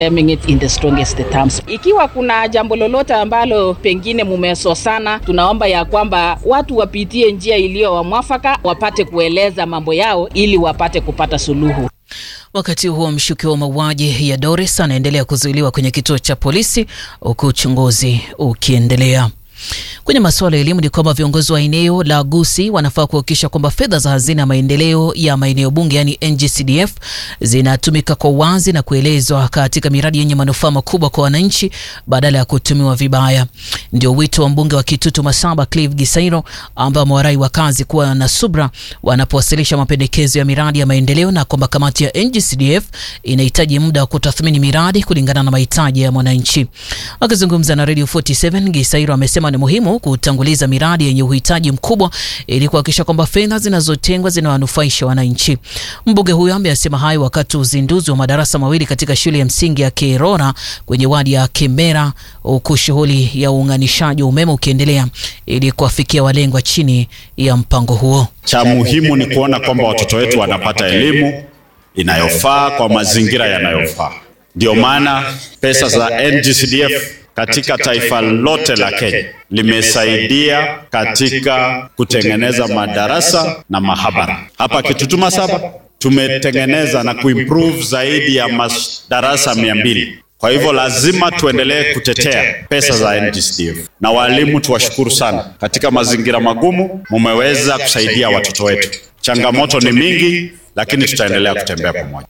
condemning it in the strongest terms. Ikiwa kuna jambo lolote ambalo pengine mumesosana, tunaomba ya kwamba watu wapitie njia iliyo wa mwafaka, wapate kueleza mambo yao ili wapate kupata suluhu. Wakati huo mshukiwa wa mauaji ya Doris anaendelea kuzuiliwa kwenye kituo cha polisi huku uchunguzi ukiendelea. Kwenye masuala ya elimu ni kwamba viongozi wa eneo la Gusii wanafaa kuhakikisha kwamba fedha za hazina ya maendeleo ya maeneo bunge yani NGCDF zinatumika kwa uwazi na kuelezwa katika miradi yenye manufaa makubwa kwa wananchi badala ya kutumiwa vibaya. Ndio wito wa mbunge wa Kitutu Masaba Clive Gisairo, ambao amewarai wakazi kuwa na subra wanapowasilisha mapendekezo ya miradi ya maendeleo na kwamba kamati ya NGCDF inahitaji muda wa kutathmini miradi kulingana na mahitaji ya mwananchi. Akizungumza na Radio 47 Gisairo amesema ni muhimu kutanguliza miradi yenye uhitaji mkubwa ili kuhakikisha kwamba fedha zinazotengwa zinawanufaisha wananchi. Mbunge huyo amesema hayo wakati uzinduzi wa madarasa mawili katika shule ya msingi ya Kerora kwenye wadi ya Kemera, huku shughuli ya uunganishaji wa umeme ukiendelea ili kuwafikia walengwa chini ya mpango huo. Cha muhimu ni kuona kwamba watoto wetu wanapata elimu inayofaa kwa mazingira yanayofaa. Ndio maana pesa za NGCDF katika taifa lote la Kenya limesaidia katika kutengeneza madarasa na mahabara. Hapa Kitutu Masaba tumetengeneza na kuimprove zaidi ya madarasa mia mbili. Kwa hivyo lazima tuendelee kutetea pesa za NGCDF, na walimu tuwashukuru sana. Katika mazingira magumu mumeweza kusaidia watoto wetu. Changamoto ni mingi, lakini tutaendelea kutembea pamoja.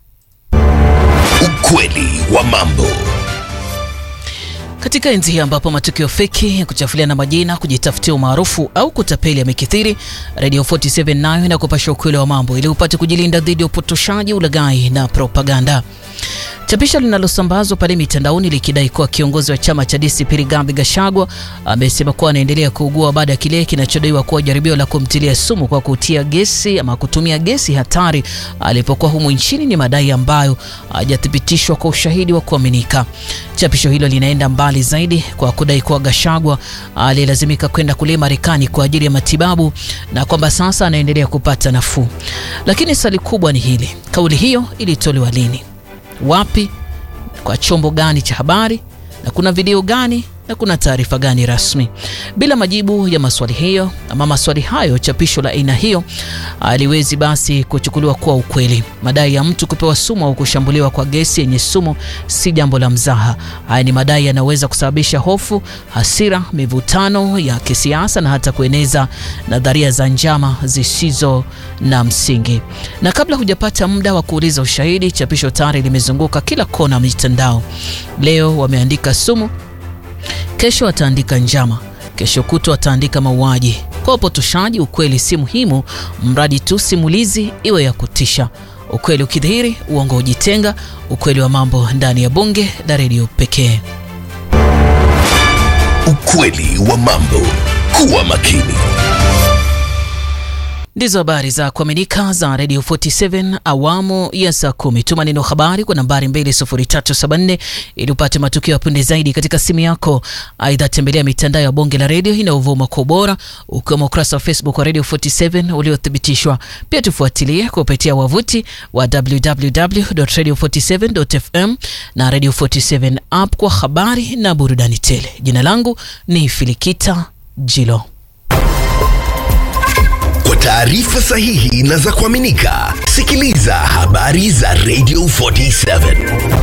Ukweli wa mambo. Katika enzi hii ambapo matukio feki ya kuchafuliana majina, kujitafutia umaarufu au kutapeli yamekithiri, Radio 47 nayo inakupasha ukweli wa mambo ili upate kujilinda dhidi ya upotoshaji, ulaghai na propaganda. Chapisho linalosambazwa pale mitandaoni likidai kuwa kiongozi wa chama cha DCP Rigathi Gachagua amesema kuwa anaendelea kuugua baada ya kile kinachodaiwa kuwa jaribio la kumtilia sumu kwa kutia gesi ama kutumia gesi hatari alipokuwa humu nchini ni madai ambayo hajathibitishwa kwa ushahidi wa kuaminika. Chapisho hilo linaenda mbali zaidi kwa kudai kuwa Gachagua alilazimika kwenda kule Marekani kwa ajili ya matibabu na kwamba sasa anaendelea kupata nafuu. Lakini swali kubwa ni hili, kauli hiyo ilitolewa lini? wapi, kwa chombo gani cha habari, na kuna video gani na kuna taarifa gani rasmi? Bila majibu ya maswali hiyo ama maswali hayo, chapisho la aina hiyo aliwezi basi kuchukuliwa kuwa ukweli. Madai ya mtu kupewa sumu au kushambuliwa kwa gesi yenye sumu si jambo la mzaha. Haya ni madai yanaweza kusababisha hofu, hasira, mivutano ya kisiasa na hata kueneza nadharia za njama zisizo na msingi. Na kabla hujapata muda wa kuuliza ushahidi, chapisho tayari limezunguka kila kona mitandao. Leo wameandika sumu kesho wataandika njama, kesho kutwa wataandika mauaji. Kwa upotoshaji, ukweli si muhimu, mradi tu simulizi iwe ya kutisha. Ukweli ukidhihiri, uongo hujitenga. Ukweli wa mambo ndani ya bunge la redio pekee. Ukweli wa mambo. Kuwa makini. Ndizo habari za kuaminika za Radio 47 awamu ya saa kumi. Tuma neno habari kwa nambari 20374 ili upate matukio ya punde zaidi katika simu yako. Aidha, tembelea mitandao ya bonge la redio inayovuma kwa ubora, ukiwemo ukurasa wa Facebook wa Radio 47 uliothibitishwa. Pia tufuatilie kupitia wavuti wa www.radio47.fm na Radio 47 app kwa habari na burudani tele. Jina langu ni Filikita Jilo. Kwa taarifa sahihi na za kuaminika, sikiliza habari za Radio 47.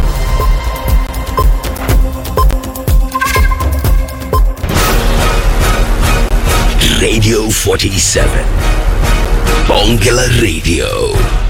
Radio 47. Bonge la Radio.